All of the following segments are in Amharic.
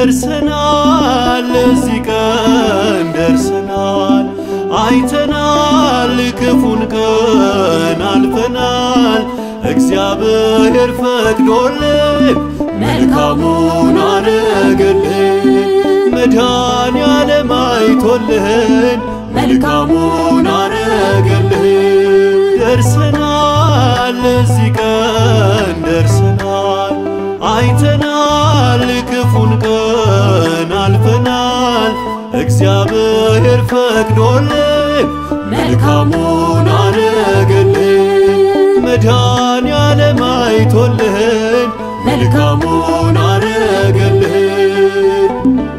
ደርሰናል ለዚህ ቀን ደርሰናል አይተናል ክፉን ቀን አልፈናል እግዚአብሔር ፈቅዶልን መልካሙን አረገልን መድኃኔዓለም አይቶልን መልካሙን አረገልን ደርሰናል ለዚህ ቀን ደርሰናል አይተናል ክፉን ቀን አልፈናል እግዚአብሔር ፈቅዶልን መልካሙን አረገልን መድኃኔዓለም አይቶልን መልካሙን አረገልን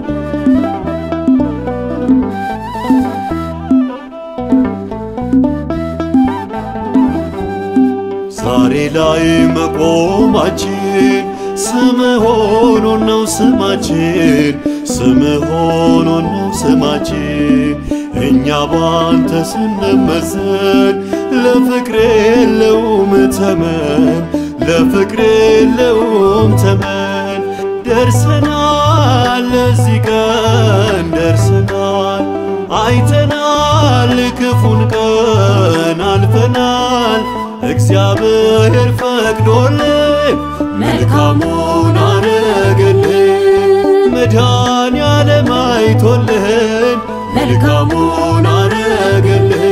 ዛሬ ላይ መቆማችን ስም ሆኖን ነው ስማችን ስም ሆኖን ነው ስማችን እኛ ባንተ ስንመዘን ለፍቅር የለውም ተመን ለፍቅር የለውም ተመን ደርሰናል ለዚህ ቀን ደርሰናል አይተናል ክፉን ቀን አልፈናል እግዚአብሔር ፈቅዶልን መልካሙን አረገልን መድኃኔዓለም አይቶልን መልካሙን አረገልን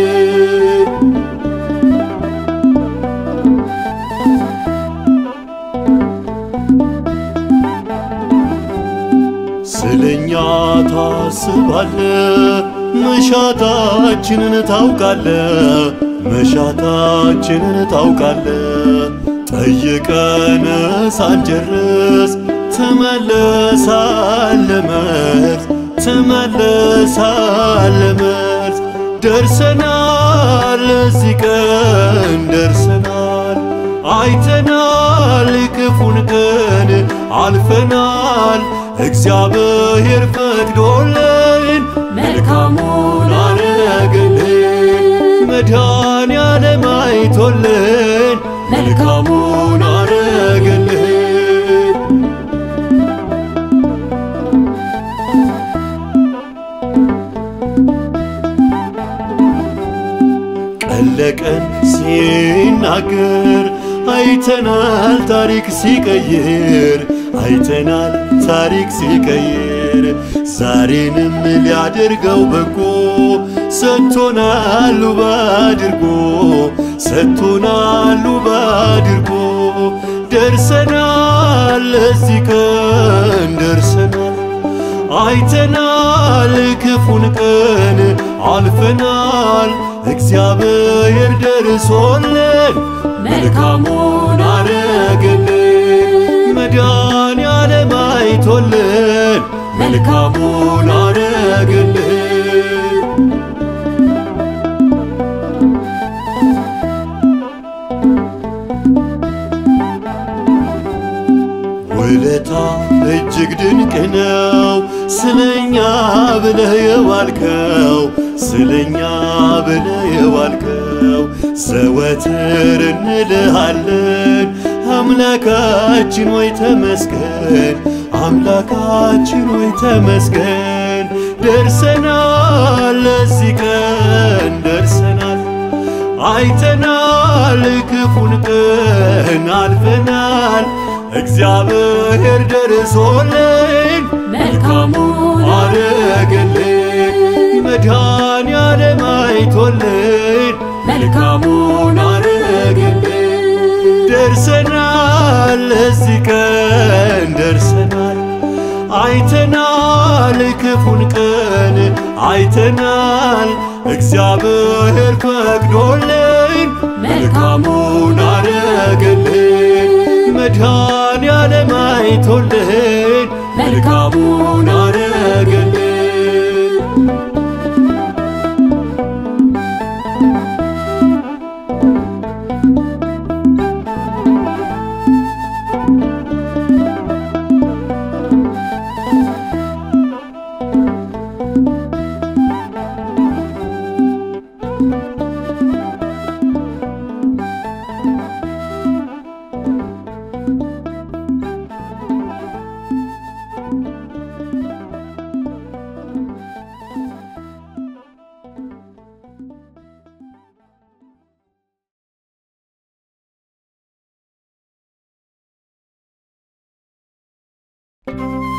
ስለኛ ታስባለ መሻታችንን ታውቃለ መሻታችንን ታውቃለ ጠይቀን ሳንጨርስ ትመለሳለ መልስ ትመለሳለ መልስ ደርሰናል ለዚህ ቀን ደርሰናል አይተናል ክፉን ቀን አልፈናል እግዚአብሔር ፈቅዶልን መልካሙን አረገልን መድኃኔዓለም አይቶልን መልካሙን አረገልን ቀን ለቀን ሲናገር አይተናል ታሪክ ሲቀይር አይተናል ታሪክ ሲቀይር ዛሬንም ሊያደርገው በጎ ሰጥቶናል ውብ አድርጎ ሰጥቶናል ውብ አድርጎ ደርሰናል ለዚህ ቀን ደርሰናል አይተናል ክፉን ቀን አልፈናል እግዚአብሔር ደርሶልን መልካሙን አረገልን መድኃኔዓለም አይቶልን መልካሙን አረገልን ውለታ እጅግ ድንቅ ነው ስለኛ ብለህ የዋልከው ስለኛ ብለህ የዋልከው ዘወትር እንልሃለን አምላካችን ወይ ተመስገን አምላካችን ወይ ተመስገን ደርሰናል ለዚህ ቀን ደርሰናል አይተናል ክፉን ቀን አልፈናል እግዚአብሔር ደርሶልን መልካሙን አረገልን መድኃኔዓለም አይቶልን መልካሙን አረገልን ደርሰናል ለዚህ ቀን ደርሰናል አይተናል ክፉን ቀን አይተናል እግዚአብሔር ፈቅዶልን መልካሙን አረገልን መድኃኔዓለም አይቶልን መልካሙን አረገልን ነው።